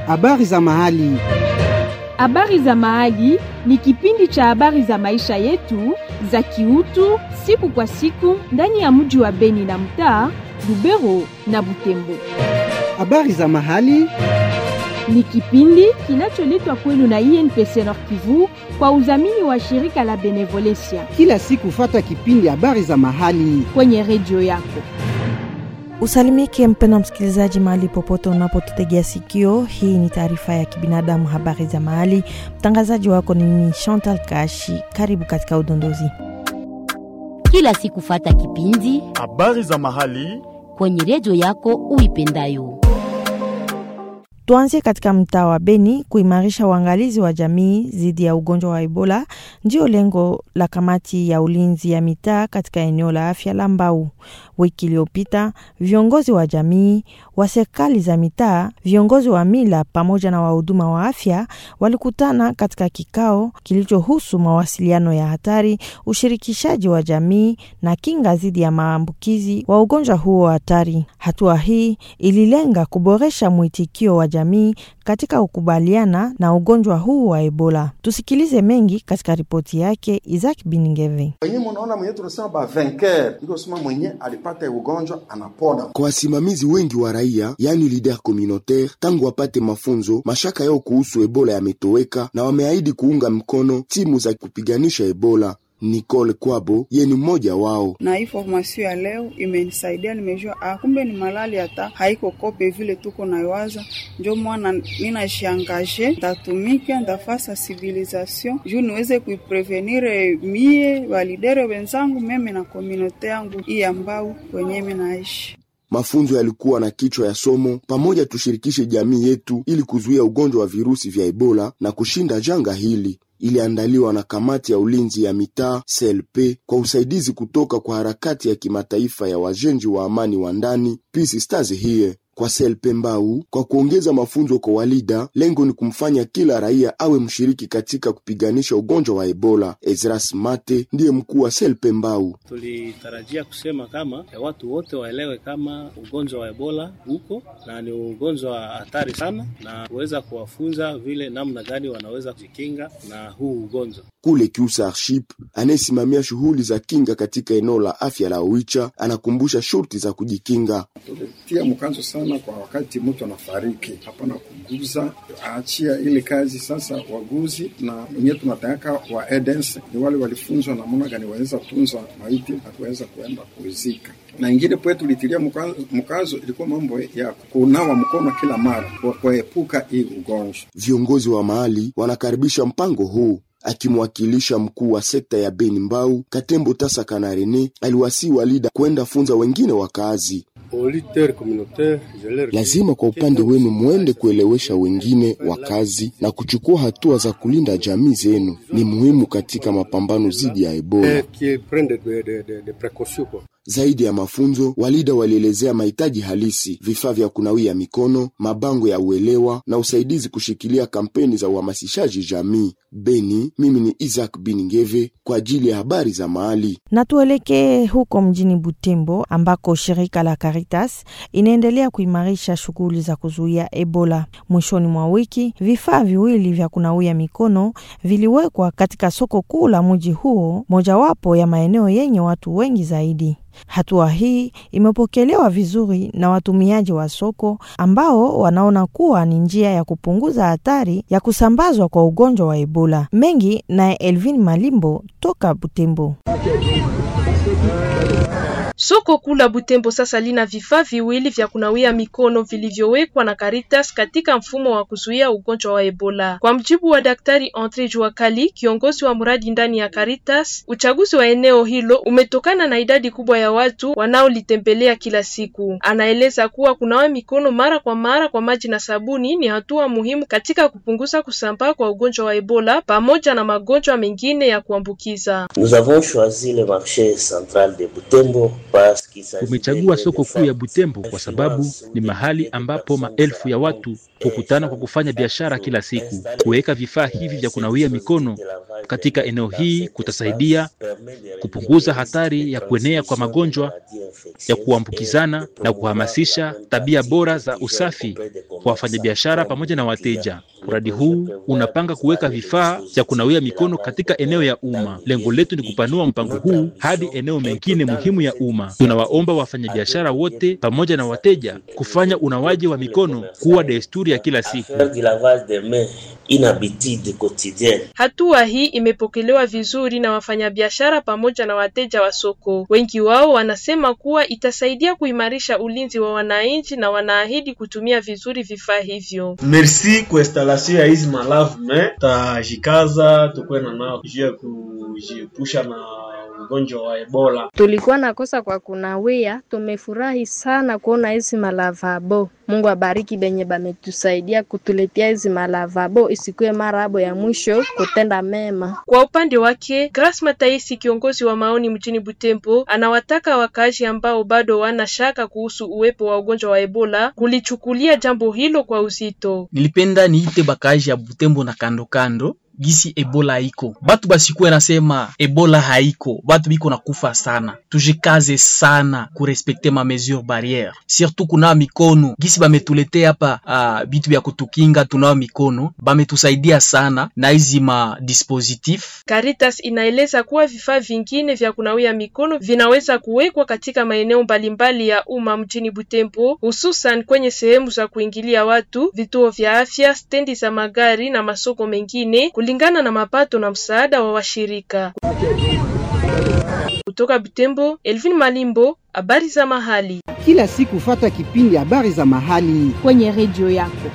Habari za mahali. Habari za mahali ni kipindi cha habari za maisha yetu za kiutu siku kwa siku ndani ya mji wa Beni na mtaa Lubero na Butembo. Habari za mahali. Ni kipindi kinacholetwa kwenu na INPC Nord Kivu kwa udhamini wa shirika la Benevolencia Kila siku fata kipindi habari za mahali. kwenye redio yako. Usalimike mpendwa msikilizaji, mahali popote unapotutegea sikio. Hii ni taarifa ya kibinadamu, habari za mahali. Mtangazaji wako ni mimi Chantal Kashi. Karibu katika udondozi. kila siku fata kipindi Habari za mahali. kwenye redio yako uipendayo. Tuanzie katika mtaa wa Beni. Kuimarisha uangalizi wa jamii dhidi ya ugonjwa wa Ebola ndio lengo la kamati ya ulinzi ya mitaa katika eneo la afya la Mbau. Wiki iliyopita viongozi wa jamii wa serikali za mitaa, viongozi wa mila pamoja na wahuduma wa afya walikutana katika kikao kilichohusu mawasiliano ya hatari, ushirikishaji wa jamii na kinga dhidi ya maambukizi wa ugonjwa huo hatari. Hatua hii ililenga kuboresha mwitikio wa jamii katika kukubaliana na ugonjwa huu wa Ebola. Tusikilize mengi katika ripoti yake Isaac Biningeve. Wenye munaona mwenye tunasema ba vainqueur ndio sema mwenye alipata ugonjwa anapona. Kwa wasimamizi wengi wa raia, yani leader communautaire, tangu wapate mafunzo, mashaka yao kuhusu Ebola yametoweka na wameahidi kuunga mkono timu za kupiganisha Ebola. Nicole Kwabo ye ni mmoja wao. na hii formation ya leo imenisaidia, nimejua ah, kumbe ni malali hata haiko kope vile tuko naiwaza. Njo mwana ninashangaje, ndatumika ndafaa sensibilisation juu niweze kuiprevenire mie walidere wenzangu meme na komunote yangu hii ambao kwenye naishi. Mafunzo yalikuwa na kichwa ya somo pamoja, tushirikishe jamii yetu ili kuzuia ugonjwa wa virusi vya Ebola na kushinda janga hili. Iliandaliwa na kamati ya ulinzi ya mitaa CLP kwa usaidizi kutoka kwa harakati ya kimataifa ya wajenzi wa amani wa ndani Peace Stars here kwa CLP Mbau. Kwa kuongeza mafunzo kwa walida, lengo ni kumfanya kila raia awe mshiriki katika kupiganisha ugonjwa wa Ebola. Ezras Mate ndiye mkuu wa CLP Mbau. Tulitarajia kusema kama ya watu wote waelewe kama ugonjwa wa Ebola uko na ni ugonjwa hatari sana, na kuweza kuwafunza vile namna gani wanaweza kujikinga na huu ugonjwa. Kule Kiusarship anayesimamia shughuli za kinga katika eneo la afya la Oicha anakumbusha shurti za kujikinga. Tulitia mkazo sana kwa wakati mtu anafariki, hapana kuguza, aachia ile kazi sasa. Waguzi na wenyewe tunataka wa edens ni wale walifunzwa namna gani waweza tunza maiti na kuweza kuenda kuzika na ingine pwe tulitilia mkazo, mkazo ilikuwa mambo ya kunawa mkono kila mara kwa kuepuka hii ugonjwa. Viongozi wa mahali wanakaribisha mpango huu. Akimwakilisha mkuu wa sekta ya Beni Mbau, Katembo Tasa Kanarene aliwasii walida kwenda funza wengine wakaazi. Lazima kwa upande wenu mwende kuelewesha wengine wakazi na kuchukua hatua za kulinda jamii zenu. Ni muhimu katika mapambano dhidi ya Ebola. Zaidi ya mafunzo, walida walielezea mahitaji halisi, vifaa vya kunawia mikono, mabango ya uelewa na usaidizi kushikilia kampeni za uhamasishaji jamii. Beni, mimi ni Isaac Biningeve kwa ajili ya habari za mahali. Na tuelekee huko mjini Butembo ambako shirika la Caritas inaendelea kuimarisha shughuli za kuzuia Ebola. Mwishoni mwa wiki, vifaa viwili vya kunawia mikono viliwekwa katika soko kuu la mji huo, mojawapo ya maeneo yenye watu wengi zaidi. Hatua hii imepokelewa vizuri na watumiaji wa soko ambao wanaona kuwa ni njia ya kupunguza hatari ya kusambazwa kwa ugonjwa wa Ebola. Mengi naye Elvin Malimbo toka Butembo. Soko kuu la Butembo sasa lina vifaa viwili vya kunawia mikono vilivyowekwa na Caritas katika mfumo wa kuzuia ugonjwa wa Ebola. Kwa mjibu wa Daktari Andre Juakali, kiongozi wa mradi ndani ya Caritas, uchaguzi wa eneo hilo umetokana na idadi kubwa ya watu wanaolitembelea kila siku. Anaeleza kuwa kunawa mikono mara kwa mara kwa maji na sabuni ni hatua muhimu katika kupunguza kusambaa kwa ugonjwa wa Ebola pamoja na magonjwa mengine ya kuambukiza. Nous avons choisi le marché central de Butembo Tumechagua soko kuu ya Butembo kwa sababu ni mahali ambapo maelfu ya watu hukutana kwa kufanya biashara kila siku. Kuweka vifaa hivi vya kunawia mikono katika eneo hii kutasaidia kupunguza hatari ya kuenea kwa magonjwa ya kuambukizana na kuhamasisha tabia bora za usafi kwa wafanyabiashara pamoja na wateja. Mradi huu unapanga kuweka vifaa vya kunawia mikono katika eneo ya umma. Lengo letu ni kupanua mpango huu hadi eneo mengine muhimu ya umma. Tunawaomba wafanyabiashara wote pamoja na wateja kufanya unawaji wa mikono kuwa desturi ya kila siku. Hatua hii imepokelewa vizuri na wafanyabiashara pamoja na wateja wa soko. Wengi wao wanasema kuwa itasaidia kuimarisha ulinzi wa wananchi na wanaahidi kutumia vizuri vifaa hivyo. Merci kwa installation ya hizi malavme, tajikaza tukuwe na nao juu ya kujiepusha na ugonjwa wa Ebola. Tulikuwa nakosa kwa kunawia, tumefurahi sana kuona hizi malavabo. Mungu abariki benye bametusaidia kutuletea hizi malavabo, isikuwe mara abo ya mwisho kutenda mema. Kwa upande wake, Grace Mataisi, kiongozi wa maoni mjini Butembo, anawataka wakaaji ambao bado wana shaka kuhusu uwepo wa ugonjwa wa Ebola kulichukulia jambo hilo kwa uzito. Nilipenda niite bakaaji ya Butembo na kando kando gisi ebola haiko, batu basikuwe nasema ebola haiko, batu biko nakufa sana. Tujikaze sana kurespekte ma mesure barriere, surtout kunawa mikono gisi bametuletea hapa uh, bitu vya kutukinga, tunawa mikono, bametusaidia sana na hizi ma dispositif. Caritas inaeleza kuwa vifaa vingine vya kunawia mikono vinaweza kuwekwa katika maeneo mbalimbali ya umma mjini Butembo, hususan kwenye sehemu za kuingilia watu, vituo vya afya, stendi za magari na masoko mengine kulingana na mapato na msaada wa washirika. Kutoka Butembo, Elvin Malimbo, habari za mahali. Kila siku fata kipindi habari za mahali kwenye redio yako.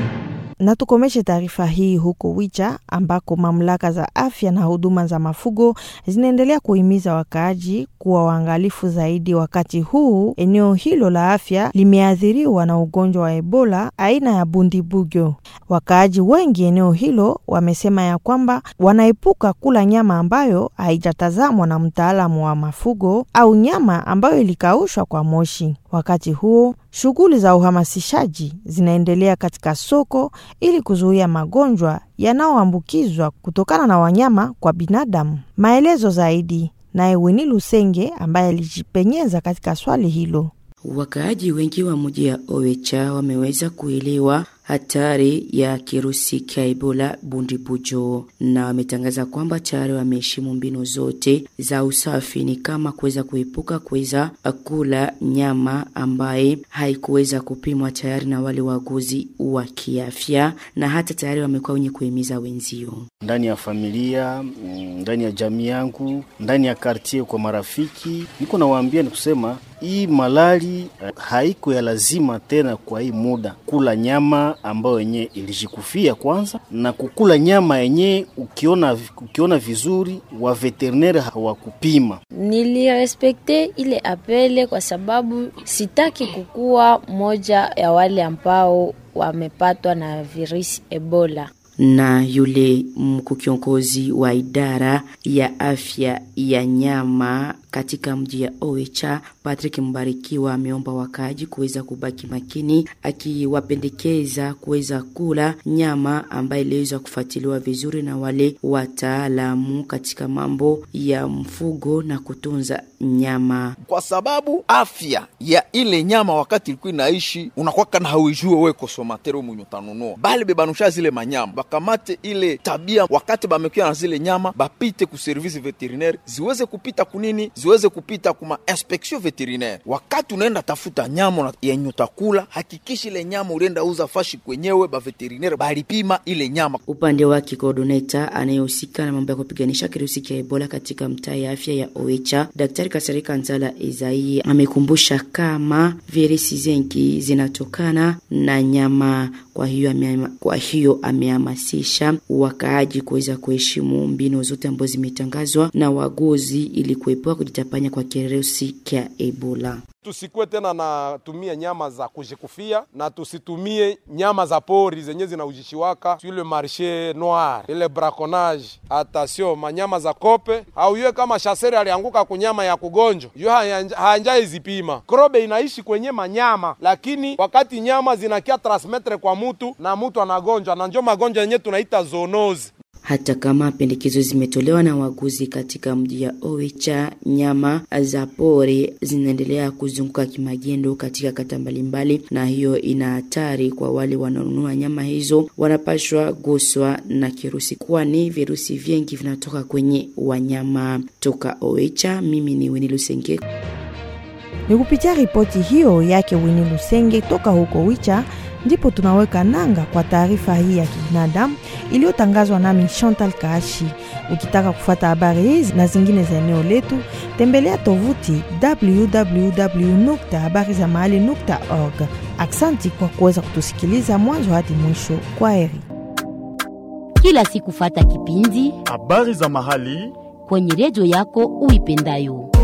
Na tukomeshe taarifa hii huko Wicha ambako mamlaka za afya na huduma za mafugo zinaendelea kuhimiza wakaaji kuwa waangalifu zaidi, wakati huu eneo hilo la afya limeathiriwa na ugonjwa wa Ebola aina ya bundibugyo. Wakaaji wengi eneo hilo wamesema ya kwamba wanaepuka kula nyama ambayo haijatazamwa na mtaalamu wa mafugo au nyama ambayo ilikaushwa kwa moshi. Wakati huo shughuli za uhamasishaji zinaendelea katika soko ili kuzuia magonjwa yanayoambukizwa kutokana na wanyama kwa binadamu. Maelezo zaidi naye Wini Lusenge ambaye alijipenyeza katika swali hilo. Wakaaji wengi wa mji ya Owecha wameweza kuelewa hatari ya kirusi cha Ebola bundibujo, na wametangaza kwamba tayari wameheshimu mbinu zote za usafi, ni kama kuweza kuepuka kuweza kula nyama ambaye haikuweza kupimwa tayari na wale waguzi wa kiafya, na hata tayari wamekuwa wenye kuhimiza wenzio ndani ya familia, ndani ya jamii yangu, ndani ya kartie, kwa marafiki, niko nawaambia ni kusema hii malali haiko ya lazima tena kwa hii muda kula nyama ambayo yenye ilijikufia kwanza, na kukula nyama yenye ukiona, ukiona vizuri wa veterineri hawakupima. Nilirespekte ile apele kwa sababu sitaki kukuwa moja ya wale ambao wamepatwa na virusi Ebola na yule mkuu kiongozi wa idara ya afya ya nyama katika mji ya Oicha Patrick Mbarikiwa ameomba wakaaji kuweza kubaki makini, akiwapendekeza kuweza kula nyama ambayo iliweza kufuatiliwa vizuri na wale wataalamu katika mambo ya mfugo na kutunza nyama, kwa sababu afya ya ile nyama wakati ilikuwa inaishi unakwaka na hauijue we kosomatero mwenye utanunua, bali bebanusha zile manyama bakamate ile tabia, wakati bamekuya na zile nyama bapite ku service veterinaire ziweze kupita kunini ziweze kupita kuma inspection veterinaire. Wakati unaenda tafuta nyama yenye utakula, hakikishi ile nyama ulienda uza fashi kwenyewe, ba veterinaire balipima ile nyama. Upande wake coordinator anayehusika na mambo ya kupiganisha kirusi cha Ebola katika mtaa ya afya ya Oicha, Daktari Kasarika Nzala Ezai amekumbusha kama virusi zengi zinatokana na nyama. Kwa hiyo ame, kwa hiyo amehamasisha wakaaji kuweza kuheshimu mbinu zote ambazo zimetangazwa na wagozi ili kuepuka kutapanya kwa kirusi cha Ebola. Tusikuwe tena natumia nyama za kujikufia na tusitumie nyama za pori zenye zinaujishiwaka ile marshe noir ile braconnage. Attention, manyama za kope au yue kama shaseri alianguka kunyama ya kugonjwa yu haanjai zipima. Krobe inaishi kwenye manyama, lakini wakati nyama zinakia transmetre kwa mutu na mutu anagonjwa, na njo magonjwa yenye tunaita zoonozi. Hata kama pendekezo zimetolewa na waguzi katika mji ya Oicha, nyama za pori zinaendelea kuzunguka kimagendo katika kata mbalimbali, na hiyo ina hatari kwa wale wanaonunua nyama hizo, wanapashwa guswa na kirusi, kwani virusi vingi vinatoka kwenye wanyama. Toka Oicha, mimi ni Weni Lusenge. Ni kupitia ripoti hiyo yake Wini Lusenge toka huko Wicha ndipo tunaweka nanga kwa taarifa hii ya kibinadamu iliyotangazwa nami Chantal Kaashi. Ukitaka kufuata habari hizi na zingine za eneo letu, tembelea tovuti www.habarizamahali.org. Aksanti kwa kuweza kutusikiliza mwanzo hadi mwisho. Kwa heri. Kila siku fata kipindi habari za mahali kwenye redio yako uipendayo.